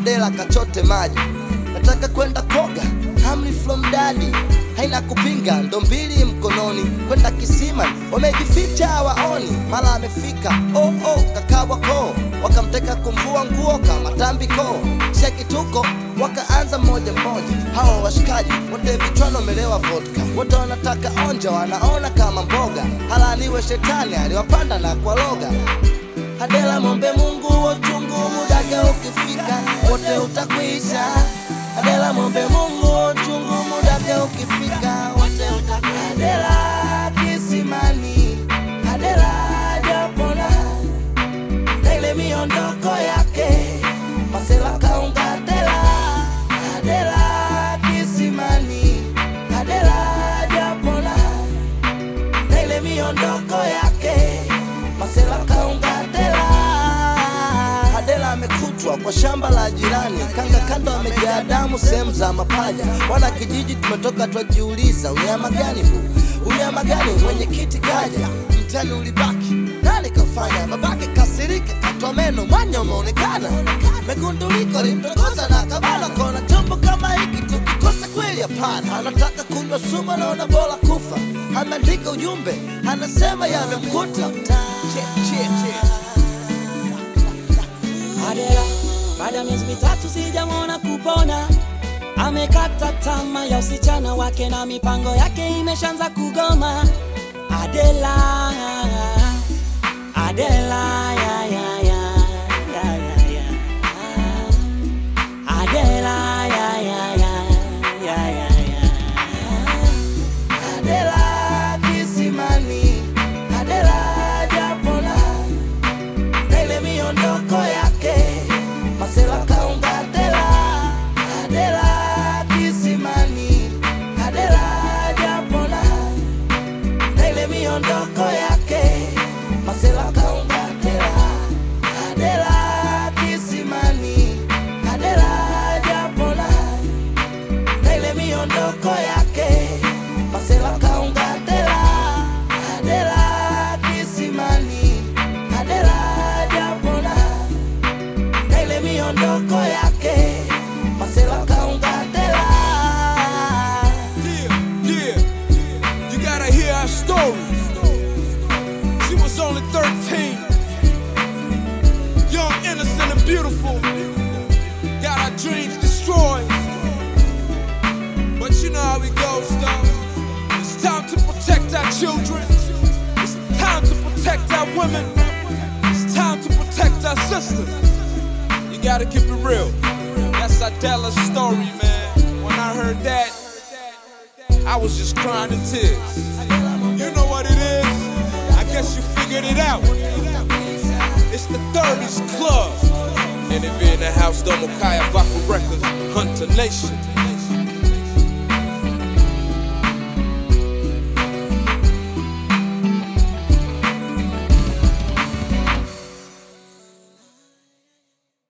Adela kachote maji, nataka kwenda koga, hamri from daddy haina kupinga, ndo mbili mkononi kwenda kisima, wamejificha waoni, mara amefika oh, oh, kakawa koo, wakamteka kumvua nguo kama tambiko, cheki tuko wakaanza mmoja mmoja, hawa washikaji wote vichwani wamelewa vodka, wote wanataka onja, wanaona kama mboga, halaniwe shetani aliwapanda na kwa loga Adela mombe Mungu uchungu mudake ukifika wote utakwisha. Adela mombe Mungu uchungu mudake ukifika wote utakwisha. Adela kisimani, Adela japona na ile miondoko yake Masela kaunga Adela, Adela kisimani, Adela japona na ile miondoko yake Masela kaunga Adela. Adela amekutwa kwa shamba la jirani, kanga kando amejaa damu sehemu za mapaja. Wana kijiji tumetoka twajiuliza, unyama gani huu? Unyama gani? Mwenyekiti kaja, mtani ulibaki, nani kafanya? Babake kasirika, katwa meno, mwanya umeonekana, megunduliko limtongoza na kabana, kona chombo kama hiki tukikosa kweli, hapana. Anataka kunywa sumu, anaona bora kufa. Ameandika ujumbe, anasema yamemkuta. Che, che, che. Adela, baada ya miezi mitatu sijamwona kupona, amekata tamaa ya usichana wake na mipango yake imeshaanza kugoma. Adela, Adela, ya, ya, ya, ya, ya, ya. Adela, ya, ya, ya, ya, ya, ya. Adela kisimani, Adela japona, na ile miondoko yake Masela kaunga Adela, Adela kisimani, Adela japona, na ile miondoko yake Masela kaunga Adela, Adela kisimani, Adela japona na ile miondoko yake Masela kaunga Adela, Adela kisimani, Adela japona na ile miondoko yake Masela kaunga Adela. Yeah, yeah. You gotta hear our story. She was only 13. Young, innocent, and beautiful. Got our dreams destroyed. But you know how it goes, though. It's time to protect our children. It's time to protect our women. It's time to protect our sisters. You gotta keep it real. That's Adela's story, man. When I heard that, I was just crying in tears. You know what it is? I guess you figured it out. It's the 30s Club. And if you're in the house, Domokaya Vaca Records, Hunter Nation.